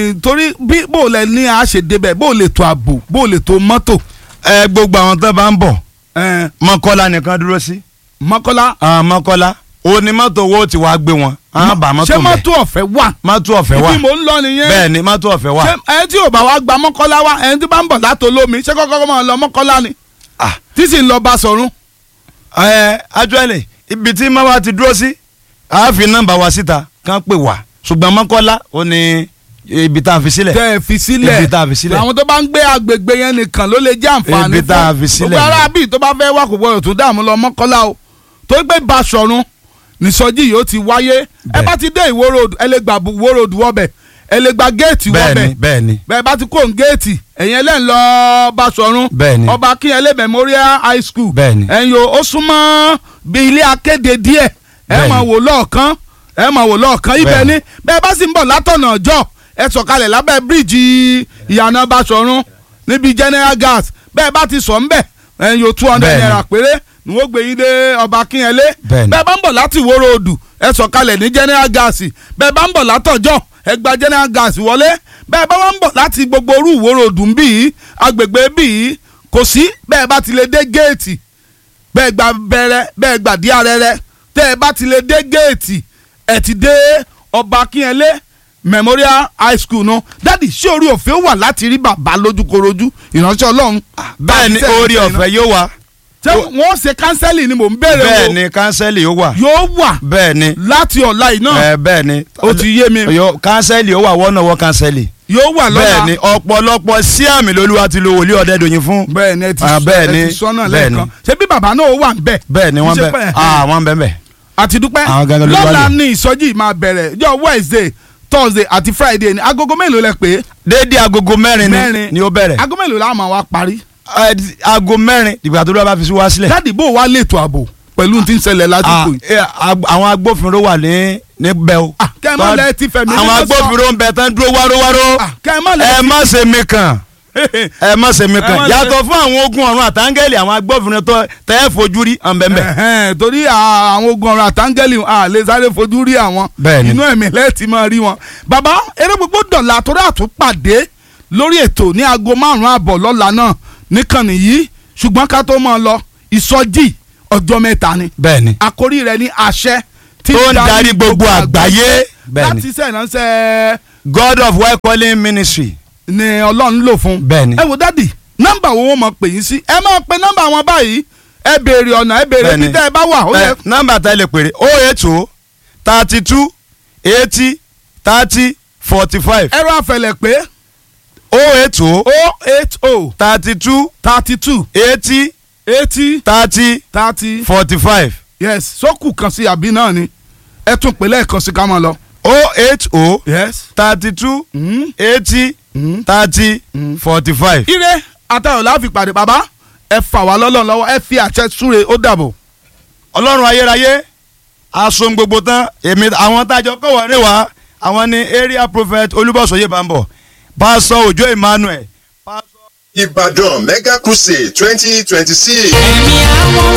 ẹ̀yin torí bí bó o lẹ ní a ṣe débẹ̀ bó o lè tó ààbò bó o lè tó mọ́tò ẹ gbogbo àwọn tó bá ń bọ̀ ẹ̀, mọ́kọ́lá nìkan dúró sí mọ́kọ́lá àwọn mọ́kọ́lá onímọ́tò owó ti wá gbé wọn àwọn bá mọ́tò ṣé mẹ́ mọ́tò ọ̀fẹ́ wà mọ́tò ọ̀fẹ́ wà ibi mò ń lọ nìyẹn bẹ́ẹ̀ ni mọ́tò ọ̀fẹ́ wà ṣé ẹni tí ò bá wá gba mọ́kọ́lá wá ẹni tí bá ń bọ̀ látò lómi ṣé kọ́kọ́ máa lọ mọ́kọ́lá ni Ah, tí sì ń lọ bá sọ̀rún ẹ actually ibi tí mọ́wá ti dúró sí a fi nọ́mbà wa síta kán pè wá ṣùgbọ́n mọ́kọ́lá ó ní ibi tá a fi sílẹ̀ tẹ́ ẹ fi sílẹ̀ Ibi tá a fi sílẹ̀. àwọn tó bá ń gbé agbègbè yẹn nìkan ló lè jẹ́ àǹfààní Ibi tá a fi sílẹ̀ gbogbo ará bíi tó bá fẹ́ wá kò gbọdọ̀ tó dààmú lọ mọ́kọ́lá o tó gbé Basọ̀run nìsọjí yìí ó ti wáyé ẹ Bẹ́ẹ̀. bá ti dé Ìwó road ẹ lè gba Ìwó road wọ́bẹ̀ ẹ lè gba géètì bẹ́ẹ̀ wọ́bẹ̀ ni bẹ́ẹ̀ ni bẹ́ẹ̀ bá ti kó ń géètì ẹ̀yìn ẹlẹ́ń lọ Basọ̀run Bẹ́ẹ̀ ni. ọba Akínyẹlé Memorial High School Bẹ́ẹ̀ ni. ẹ̀yìn o ó súnmọ́ bí ilé akéde díẹ̀ ẹ Bẹ́ẹ̀ ni. máa wò lọ́ọ̀kan ẹ máa wò lọ́ọ̀kan ibẹ̀ Bẹ́ẹ̀ ni ni. bẹ́ẹ̀ bá sì ń bọ̀ látọ̀nà ọjọ́ ẹ sọ̀kalẹ̀ lábẹ́ bíríìjì ìyànà Basọ̀run níbi General Gas bẹ́ẹ̀ bá ti sọ̀ ńbẹ̀ ẹ̀yìn o two hundred Bẹ́ẹ̀ ni. naira péré ni wọ́n gbé yín dé ọba Akínyẹlé Bẹ́ẹ̀ ni. bẹ́ẹ̀ bá ń bọ̀ láti Ìwó Road ẹ sọ̀kalẹ̀ ní General Gas bẹ́ẹ̀ bá ń bọ̀ látọ̀jọ́ ẹ gba General Gas wọlé bẹ́ẹ̀ bá wá ń bọ̀ láti gbogbo orú Ìwó Road ń bì í agbègbè bì í kò sí bẹ́ẹ̀ bá ti lè dé géètì bẹ́ẹ̀ gba bẹ̀rẹ̀ bẹ́ẹ̀ gba dí arẹ́rẹ́ tẹ́ ẹ bá ti lè dé géètì ẹ ti dé ọba Akínyẹlé Memorial High School náà dádì ṣé orí ọ̀fẹ́ wà láti rí bàbá lójúkorojú ìránṣẹ́ Ọlọ́run bẹ́ẹ̀ ni Bá- orí ọ̀fẹ́ yóò wà ṣé wọ́n ṣe kánsẹ́lì ni mò ń béèrè bẹ́ẹ̀ o ni kánsẹ́lì yóò wà yóò wà bẹ́ẹ̀ ni láti ọ̀la yìí náà ẹ bẹ́ẹ̀ ni ó ti yé mi Yóò- kánsẹ́lì yóò wà wọ́nà wọ́ kánsẹ́lì yóò wà lọ́la bẹ́ẹ̀ ni ọ̀pọ̀lọpọ̀ sí àmì lolúwa ti lo wòlíì ọ̀dẹ́dọ̀yìn fún bẹ́ẹ̀ ni ẹ ti Ah, sọ bẹ́ẹ̀ ẹ ni, ti sọ́nà bẹ́ẹ̀ ni. lẹ́ẹ̀kan ṣé bí bàbá náà wà ń bẹ̀ bẹ́ẹ̀ ni wọ́n Ṣé bẹ̀ pé- ah wọ́n bẹ̀ bẹ̀ àti dúpẹ́ Àwọn gangan ló wà lọ́la lò. ní ìsọjí máa bẹ̀rẹ̀ jọ Wednesday Thursday àti Friday ni agogo mélòó lẹ pé déédéé agogo mẹ́rin ni Mẹ́rin. ni ó bẹ̀rẹ̀ agogo mélòó la máa wá parí Ẹ, di- aago mẹ́rin ìgbà tó lọ́wọ́ bá fi sí wá sílẹ̀ dáàdì bò wá lètò ààbò pẹ̀lú tí ń ṣẹlẹ̀ Ah, lásìkò yìí. eh, ag- àwọn agbófinró wà ní níbẹ̀ o Ah, kẹ́ ẹ má lẹ ti fẹ̀mí àwọn mímọ́ sọ. agbófinró ń bẹ tán dúró wárówáró Ah, kẹ́ ẹ má lẹ ẹ má ṣe mí kàn ẹ má ṣe mí Ẹ má kàn ṣe- yàtọ̀ fún àwọn ogun ọ̀run àtàngẹ́lì àwọn agbófinró tó tẹ́ ẹ fojú rí ọ̀nbẹ̀nbẹ̀ Ẹ̀hẹ́n, torí à- àwọn ogun ọ̀rọ̀ àtàngẹ́lì à lè sáré fojú rí àwọn Bẹ́ẹ̀ni. inú ẹ̀mí lẹ́ẹ̀tì máa rí wọn. bàbá eré gbogbo dọ̀là torí àtúpàdé lórí ètò ní aago márùn-ún àbọ̀ lọ́la náà níkànnì yìí ṣùgbọ́n ká tó máa lọ ìsọjí ọjọ́ mẹ́ta ni bẹ́ẹ̀ ni àkórí rẹ̀ ní àṣẹ tí tó ń darí gbogbo àgbáyé bẹ́ẹ̀ ni láti iṣẹ́ ìránṣẹ́ God of Well Calling Ministry ni ọlọ́run lò fún. Bẹ́ẹ̀ ni. ẹ wo dádì nọ́mbà wo wọ́n mọ̀ pè yín sí ẹ máa pe nọ́mbà wọn báyìí ẹ béèrè ọ̀nà ẹ béèrè Bẹ́ẹ̀ bí ni. tẹ́ ẹ bá wà ó yẹ Ẹ, nọ́mbà tá ẹ lè pèrè o eight o thirty two eighty thirty forty five ẹ̀rọ àfẹlẹ̀ pé o eight o o eight o thirty two thirty two eighty eighty thirty thirty forty five yes sókù kan sí àbí náà ni ẹ tún pè lẹ́ẹ̀kan sí ká máa lọ. o eight o yes. thirty two Mm. eighty Mm. thirty forty five. ire àtàwọn láàfin pàdé bàbá ẹ fà wá lọ́lọ́run lọ́wọ́ ẹ fi àṣẹ súre ó dàbọ̀. ọlọ́run ayérayé aṣọ gbogbo tán èmi àwọn tájọ kọ̀wọ́ ní wa àwọn ni area prophet olúbọ̀sọ̀yé bambọ̀ pásọ òjò emmanuel Ìbàdàn Mega Crusade twenty twenty six. ẹ̀mí àwọn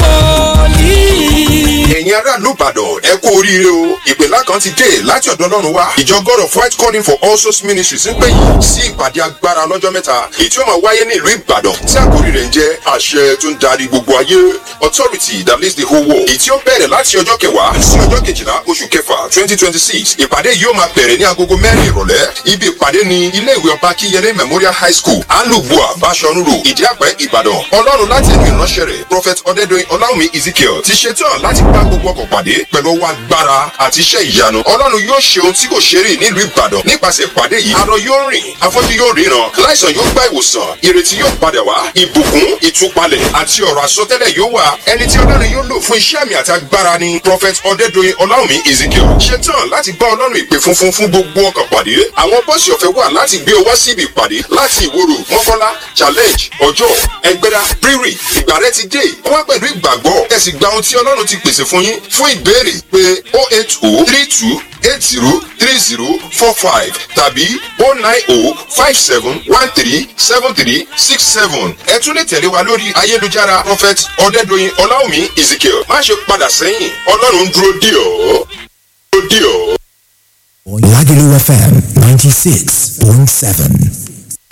wòlíì. ẹ̀yin aráàlú Ìbàdàn ẹ kú oríire o ìpèlá kan ti dé láti ọ̀dọ̀ Ọlọ́run wá ìjọ God of White Calling for All Souls Ministries ń pè yín sí ìpàdé agbára lọ́jọ́ mẹ́ta èyí tí ó máa wáyé ní ìlú Ìbàdàn tí àkórí rẹ̀ ń jẹ́ àṣẹ tó ń darí gbogbo ayé authority that leads the whole world èyí tí ó bẹ̀rẹ̀ láti ọjọ́ kẹwàá sí ọjọ́ kejìlá oṣù kẹfà twenty twenty six ìpàdé yìí ó máa bẹ̀rẹ̀ ní agogo mẹ́rin ìrọ̀lẹ́ ibi ìpàdé ni ilé ìwé ọba Akínyẹlé Memorial High School alubua Bashorun Road Ìdíàpẹ́ Ìbàdàn Ọlọ́run láti ẹnu ìránṣẹ́ rẹ̀ Prophet Ọdẹ́dọ̀yìn Ọláwùmí Ezekiel ti ṣetán láti bá gbogbo ọkọ̀ pàdé pẹ̀lú ọwọ́ agbára àti iṣẹ́ ìyanu Ọlọ́run yóò ṣe ohun tí kò ṣe rí nílùú Ìbàdàn nípasẹ̀ ìpàdé yìí arọ yóò rìn afọ́jú yóò ríran láìsàn yóò gba ìwòsàn ìrètí yóò padà wá ìbùkún ìtúpalẹ̀ àti ọ̀rọ̀ àsọtẹ́lẹ̀ yóò wà ẹni tí Ọlọ́run yóò lò fún iṣẹ́ àmì àti agbára ni Prophet Ọdẹ́dọ̀yìn Ọláwùmí Ezekiel ṣetán láti bá Ọlọ́run ìpè funfun fún gbogbo ọkọ̀ pàdé àwọn bọ́ọ̀sì ọ̀fẹ́ wà láti gbé ọ wá síbi ìpàdé láti ìwòrò mọ́kọ́lá challenge ọjọ́ ẹgbẹ́ra rírì ìgbà rẹ ti dé wá pẹ̀lú ìgbàgbọ́ ẹ sì gba ohun tí Ọlọ́run ti pèsè fún yín fún ìbéèrè pé o eight o three two eight zero three zero four five tàbí o nine o five seven one three seven three six seven ẹ tún lè tẹ̀lé wa lórí ayélujára prophet ọ̀dẹ́dọ̀yìn ọláwùmí ezekiel má ṣe padà sẹ́yìn ọlọ́run ń dúró dì ọ́ dúró dì ọ́. Lagelu FM 96.7. 105.7.